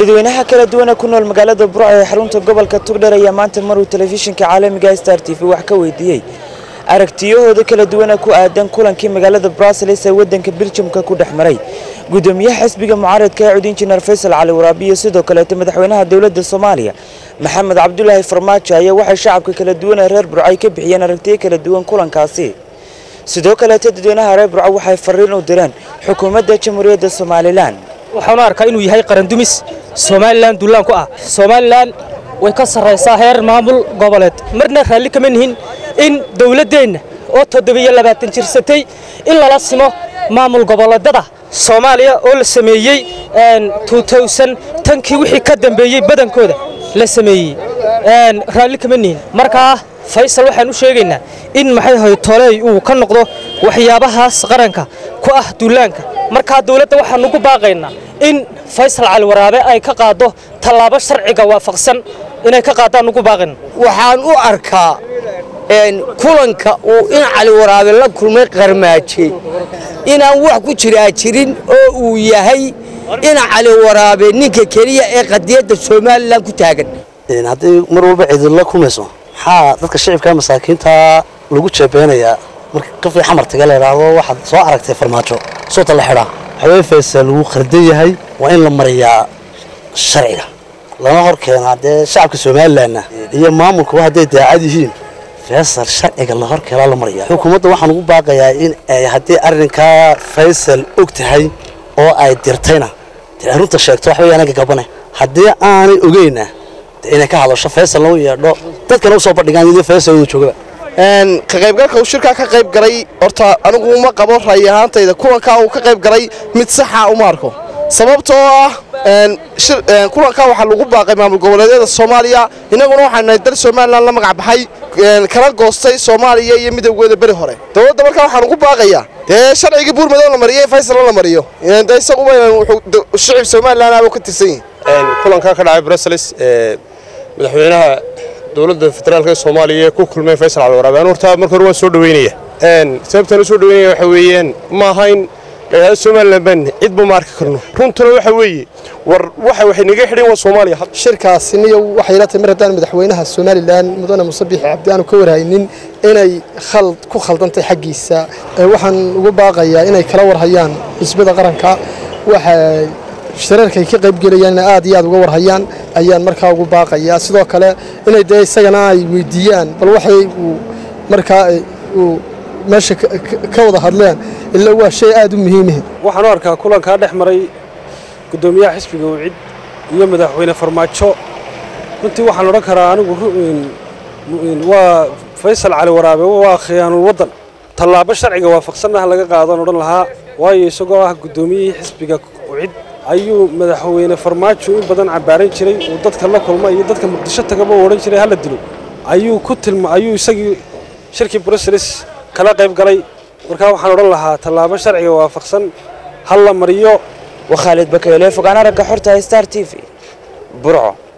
dadweynaha kala duwana ku nool magaalada burco ee xarunta gobolka tugdher ayaa maanta maruu telefishinka caalamiga star t v wax ka weydiiyey aragtiyahooda kala duwana ku aadan kulankii magaalada bruseles ee wadanka biljamka ku dhex maray gudoomiyaha xisbiga mucaaradka ee cud injineer faysal cali waraabi iyo sidoo kaleeta madaxweynaha dowladda soomaaliya maxamed cabdulaahi farmaajo ayaa waxay shacabka kala duwan ee reer burco ay ka bixiyeen aragtiyo kala duwan kulankaasi sidoo kaleeta dadweynaha reer burco waxay fariin u direen xukuumadda jamhuuriyadda somalilan waxaanu arkaa inuu yahay qarandumis somalilan duulaan ku ah somalilan way ka sarraysaa heer maamul goboleed marna raalli kama nihin in dowladdeenna oo toddobiyo labaatan jirsatay in lala simo maamul goboleedada soomaaliya oo la sameeyey tankii wixii ka dambeeyey badankooda la sameeyey raalli kama nihin markaa faysal waxaan u sheegaynaa in maxay ahay toley uu ka noqdo waxyaabahaas qaranka ku ah duulaanka markaa dowladda waxaan ugu baaqaynaa in faysal cali waraabe ay ka qaado tallaabo sharciga waafaqsan inay ka qaadaan ugu baaqayna waxaan u arkaa kulanka uu in cali waraabe la kulmay qarmaaje inaan wax ku jiraa jirin oo uu yahay in cali waraabe ninka keliya ee qadiyadda somalilan ku taagan haddii mar walba cidilla kumayso maxaa dadka shicibka masaakiinta lagu jeebeynayaa marka qofkii xamartaga la idhaahdo waxaad soo aragtay farmaajo soota la xidhaa waxaweye faysal wuu khardan yahay waa in la mariyaa sharciga lama hor keenaa dee shacabka somalilanna iyo maamulkuba hadday daacad yihiin faysal sharciga la hor keenaa la mariyaa xukuumadda waxaan ugu baaqayaa in ay haddii arrinkaa faysal og tahay oo ay dirtayna dee arrinta sheegto waxba anaga gabane haddii aanay ogeyna inay ka hadasho faysal lagu yeedho dadkana usoo bandhigaan iyadoo faysal uu joogaba ka qaybgalka uu shirkaa ka qayb galay horta anigu uma qabo ra'yi ahaantayda kulankaa uu ka qayb galay mid saxa uma arko sababtoo ah kulankaa waxaa lagu baaqay maamul goboleedyada soomaaliya innaguna waxaan nahay dal somalilan la magac baxay kala goostay soomaaliya iyo midowgeeda beri hore dowladda markaa waxaan ugu baaqayaa dee sharcigii buurmadow la mariyo faysalna la mariyo de isaguba shicib somalilan aaba ka tirsan yihin kulankaa ka dhacay bruseles ee madaxweynaha dowladda federaalka soomaaliya ee ku kulmay faysal cali waraabe anu horta marka hore waan soo dhaweynaya sababtaan u soo dhaweynaya waxa weeyaan ma ahayn dhagaada somalilan baan cidba ma arki karno runtuna waxa weeye war waxa waxay naga xidhan waa soomaaliya shirkaasi niyo waxay ila tahay mar haddaan madaxweynaha somalilan mudane muuse biixi cabdi aanu ka warhaynin inay khald ku khaldantay xaggiisa waxaan ugu baaqayaa inay kala warhayaan xisbada qaranka waxa shirarkay ka qaybgelayaanna aad iyo aad uga warhayaan ayaan markaa ugu baaqayaa sidoo kale inay dee isagana ay weydiiyaan bal waxay uu markaa uu meesha ka wada hadleen ila waa shay aad u muhiimah waxaan u arkaa kulankaa dhex maray guddoomiyaha xisbiga wicid iyo madaxweyne farmaajo runtii waxaan odhan karaa anigu waa faysal cali waraabe waa khiyaanul waddan tallaabo sharciga waafaqsanah laga qaadaan odhan lahaa waayo isagoo ah guddoomiyihii xisbiga wicid ayuu madaxweyne farmaajo in badan cabaaran jiray uu dadka la kulma iyo dadka muqdisho tagaba u odhan jiray hala dilo ayuu ku tilma ayuu isagii shirkii bruseles kala qayb galay markaa waxaan odhan lahaa tallaabo sharciga waafaqsan hal la mariyo waa khaalid bakeyle fogaan aragga xorta star t v burco